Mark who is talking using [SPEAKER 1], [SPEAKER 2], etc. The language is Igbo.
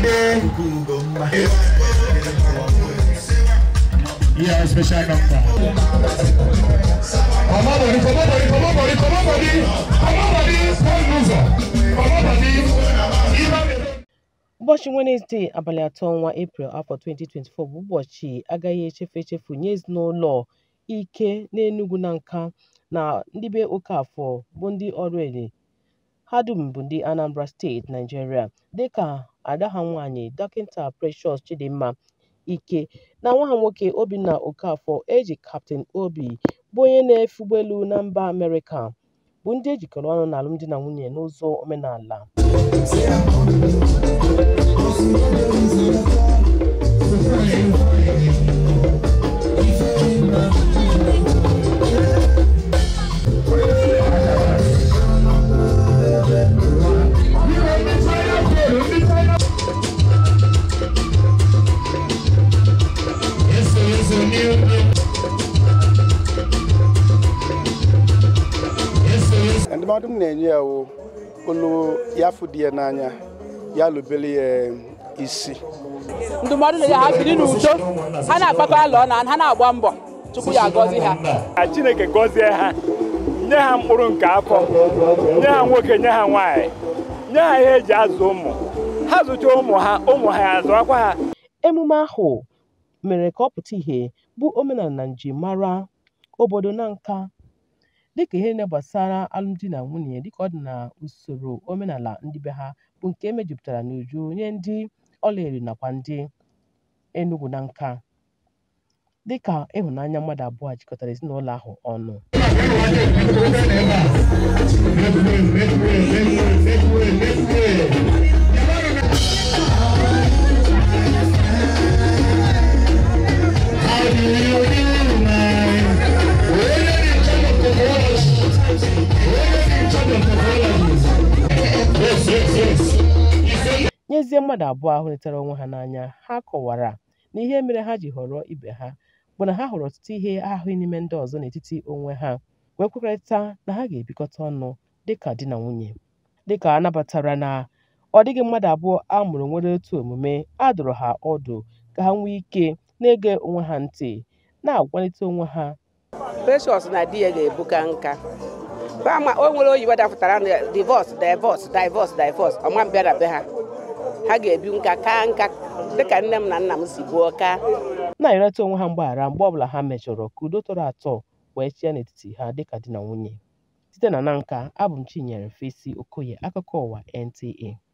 [SPEAKER 1] Friday. Yeah, special number. Come on, buddy, come on, buddy, come on, buddy, come on, buddy. Come on, buddy, one loser. Come on, buddy. Even
[SPEAKER 2] ụbọchị wenezdee abalị atọ ọnwa eprel afọ 2024 bụ ụbọchị agaghị echefu echefu nye ezinụlọ ike n'enugwu na nka na ndị be okafọ bụ ndị ọrụ ele ha dum bụ ndị anambra steeti naijiria dịka ada ha nwaanyị dọkịta precious chidimma ike na nwa ha nwoke obinna okafọ eji kaptịn obi bụ onye na-efe ụgbọelu na mba amerịka bụ ndị ejikọrọ ọnụ n'alụmdi na nwunye n'ụzọ omenala
[SPEAKER 1] Yes, sir, yes, sir, new, new. Yes, sir, yes,
[SPEAKER 3] ndụmọdụ m na-enye ya wụ olu ya fụ di ya n'anya ya lụbele ya isi
[SPEAKER 4] ndụmọdụ na ya ha biri n'udo ha na-akpakọ alọ na ha na-agba mbọ tupu ya agọzi ha
[SPEAKER 5] ka chineke gọzie ha nye ha mkpụrụ nke afọ nye ha nwoke nye ha nwaanyị nye ha ihe eji azụ ụmụ ha zụcha ụmụ ha ụmụ ha ya azụakwa ha
[SPEAKER 2] emume ahụ mere ka ọ pụta ìhè bụ omenala na njirimara obodo na nka dịka ihe niile gbasara alụmdi na nwunye dịka ọ dị na usoro omenala ndị be ha bụ nke emejupụtara n'uju nye ndị ọlaedo nakwa ndị Enugu na nka dịka ịhụnanya mmadụ abụọ a jikọtara ezinụlọ ahụ ọnụ
[SPEAKER 1] Make way, make way, make way, make way, make way. How do you do, man? Only in charge of technology. Only in charge of technology. Yes, yes, yes. You say
[SPEAKER 2] nyezie mmadụ abụọ ahụ letara onwe ha n'anya ha kọwara na ihe mere ha ji họrọ ibe ha bụ na ha hụrụ ọtụtụ ihe ahụghị n'ime ndị ọzọ n'etiti onwe ha wee kwekọrịta na ha ga-ebikọta ọnụ dịka di na nwunye dịka a nabatara na ọ dịghị mmadụ abụọ a mụrụ nwere otu omume a dụrụ ha ọdụ ka ha nwee ike na-ege onwe ha ntị na-agwalite onwe ha
[SPEAKER 4] precious na di ya ga-ebuka nka fama o nwere oyibo dapụtara na divọs divọs divọs divọs ọma mbịa na be ha ha ga-ebi nka kaa nka dịka nne m na nna m si gbuo kaa
[SPEAKER 2] na-arịọta onwe ha mgbaghara mgbe ọbụla ha mejọrọ ka udo tọrọ atọ wee chịa n'etiti ha dịka di na nwunye site na Nanka abụ m Chinyere Fesi Okoye akụkọ ụwa NTA